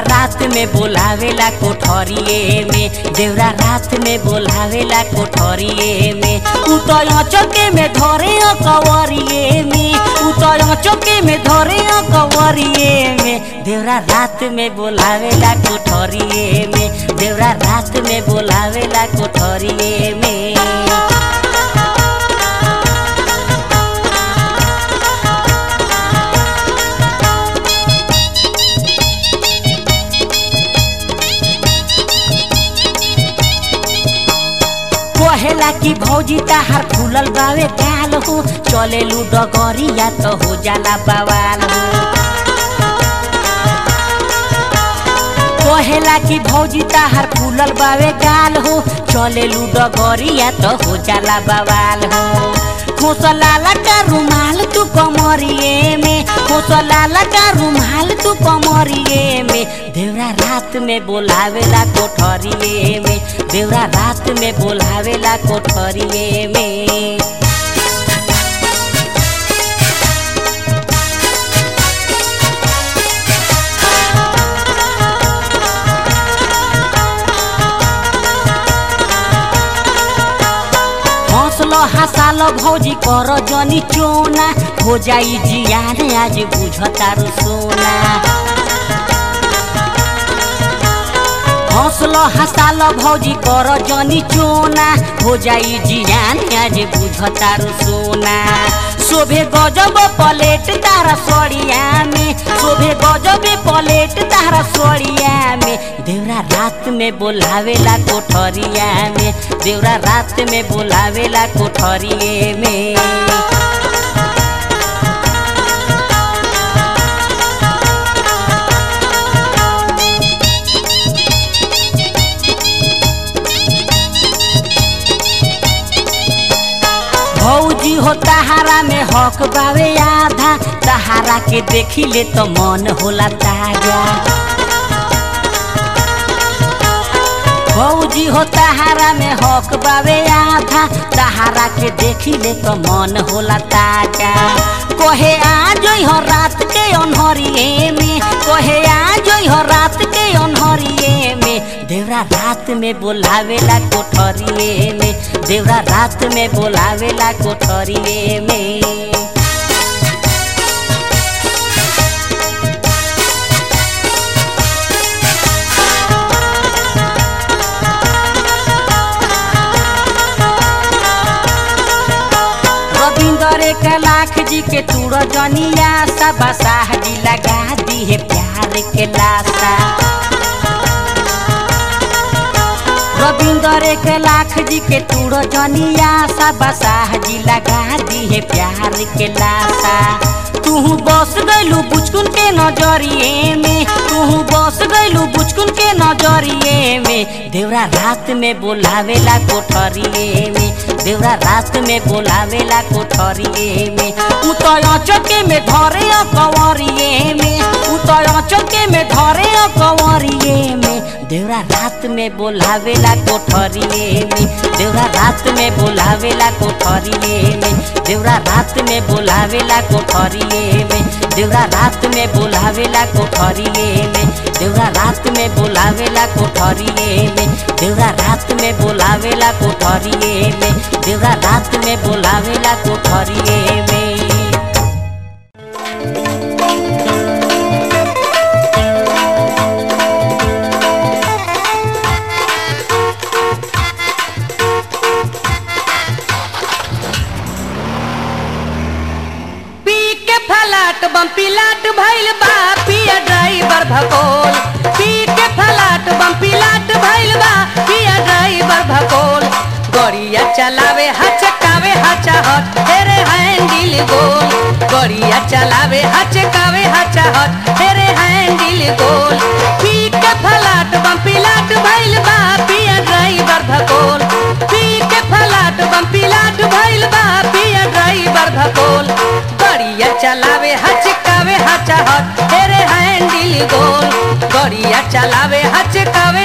रात में बोलावेला कोठरिए में देवरा रात में बोलावेला कोठरिए में उ तो चौके में धरे कवरिए में उ तो चौके में धरे कवरिए में देवरा रात में बोलावेला कोठरिए में देवरा रात में बोलावेला कोठरिए में कहेला कि भौजी ताहार फूलल बावे गाल हो चले लू डगरिया तो हो जाला बवाल हो कहेला कि भौजी ताहार फूलल बावे गाल हो चले लू डगरिया तो हो जाला बवाल हो खोसलाला का रुमाल तू कमरिए में खोसलाला का रुमाल तू कमरिए में देवरा रात में बोलावेला कोठरिए में देवरा रात में बोलावेला कोठरिए में हौसलो हसालो भौजी कर जनी चोना हो जाई जियान आज बुझतारू सोना हौसलो हसालो भौजी कर जनी चोना हो जाई जियान आज बुझतारू सोना शोभे गजब पलेट तारा सड़िया में शोभे गजब पलेट तारा सड़िया में देवरा रात में बोलावेला कोठरिया में देवरा रात में बोलावेला कोठरिए में भौजी हो तहारा में हक बावे आधा तहारा के देखी ले तो मन होला ताजा भौजी हो तहारा में हक बावे आधा तहारा के देखी ले तो मन होला ताजा कहे आ जोई हो रात के अनहरिए में कहे आ जोई हो रात के अनहरिए में देवरा रात में बोलावेला कोठरिए में देवरा रात में बोलावेला कोठरिए में रविंदर एक लाख जी के तूड़ जनिया सब साह जी लगा दी है प्यार के लाशा रविंदर एक लाख जी के तूड़ जनिया सब साह जी लगा दी है प्यार के लाशा तू बस गैलू बुचकुन के नजरिए में तू बस गैलू बुचकुन के नजरिए में देवरा रात में बोलावेला कोठरिए में देवरा रात में बोलावेला कोठरिए में उ तो चौके में धरे कंवरिए में उ तो चौके में धरे कंवरिए में देवरा रात में बोलावेला कोठरिए में देवरा रात में बोलावेला कोठरिए में देवरा रात में बोलावेला कोठरिए में देवरा रात में बोलावेला कोठरिए में देवरा रात में बोलावेला कोठरिए में देवरा रात में बोलावेला कोठरिए में देवरा रात में बोलावेला कोठरिए में पी के फलाट बम पिलाट भइल बा पिया ड्राइवर भकोल पी के फलाट बम पिलाट भइल बा पिया ड्राइवर भकोल गड़िया चलावे हचकावे हचाहट हेरे हैंडल गोल गड़िया चलावे हचकावे हचाहट हेरे हैंडल गोल पी के फलाट बम पिलाट भइल बा पिया ड्राइवर भकोल पी के फलाट बम पिलाट भइल बा पिया ड्राइवर भकोल गड़िया चलावे हचकावे हचाहट हेरे हैंडल गोल गड़िया चलावे हचकावे